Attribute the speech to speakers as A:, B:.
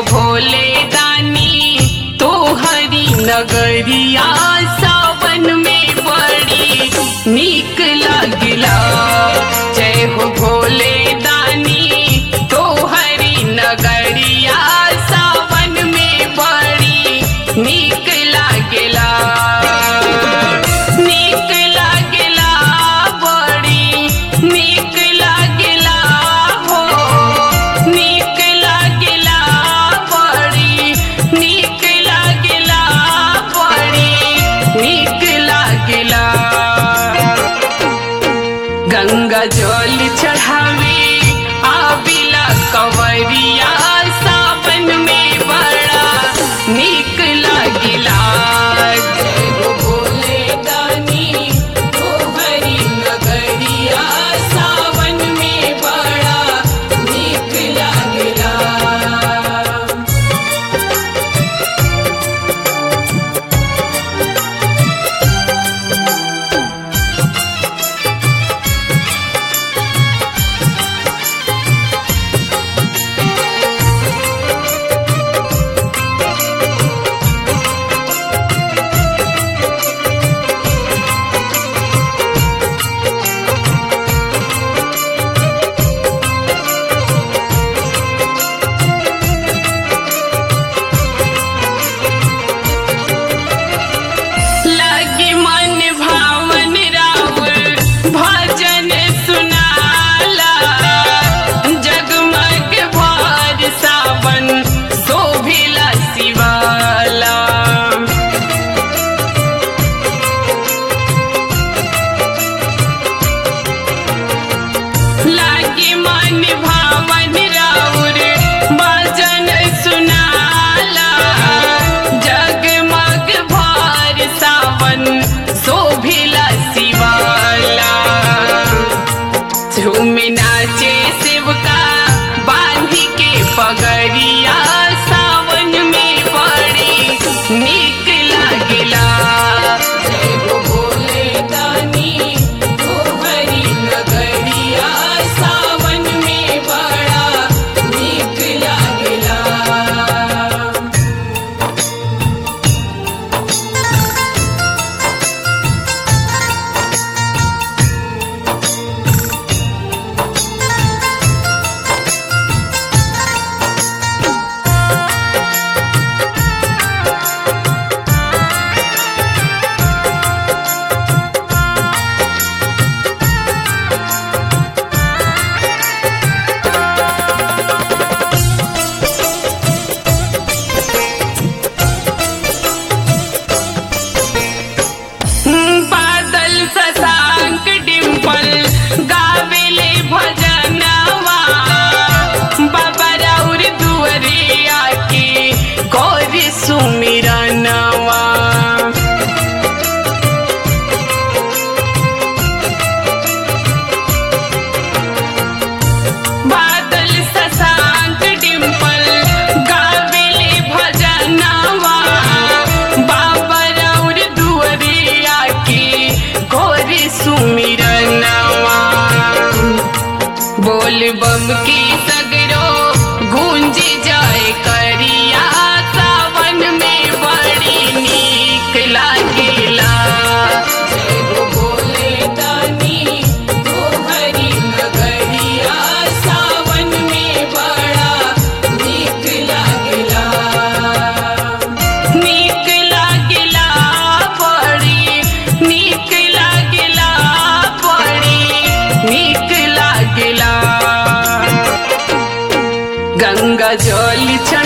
A: भोले दानी तो हरी नगरिया सावन में बड़ी नीक लागिला जय हो भोले दानी तो हरी नगरिया सावन में बड़ी नीक लागिला नीक लागिला बड़ी नीक लागिला हो नीक लागिला बड़ी नीक लागिला बड़ी नीक लागिला गंगा जल चढ़ावे आबिला कंवरिया सावन में बड़ा नीक लागिला जय हो भोले दानी तोहरी नगरिया सावन में बड़ा नीक लागिला लगे मन भावन राउर भजन सुनाला जगमग भर सावन शोभिला शिवाला लागे मन भावन राउर भजन सुनाला जगमग भर सावन शोभिला शिवाला झूम नाचे शिवका बांधी के पगरिया सावन में बड़ी नीक लागिला जय हो भोले दानी तोहरी नगरिया सावन में बड़ा नीक लागिला बादल शशांक डिम्पल गावेले भजनवा बाबा राउर दुअरे आके गौर सुमिरनवा बादल शशांक डिम्पल गावेले भजनवा बाबा राउर दुअरे आके गोर सुमिरनवा बोल बम की सगरो गूंज जाए करिया सावन में बड़ी नीक लागेला जय हो भोले दानी तोहरी नगरिया सावन में बड़ा नीक लागेला नीक लागेला बड़ी नीक लागेला बड़ी नीक लागेला गंगा जल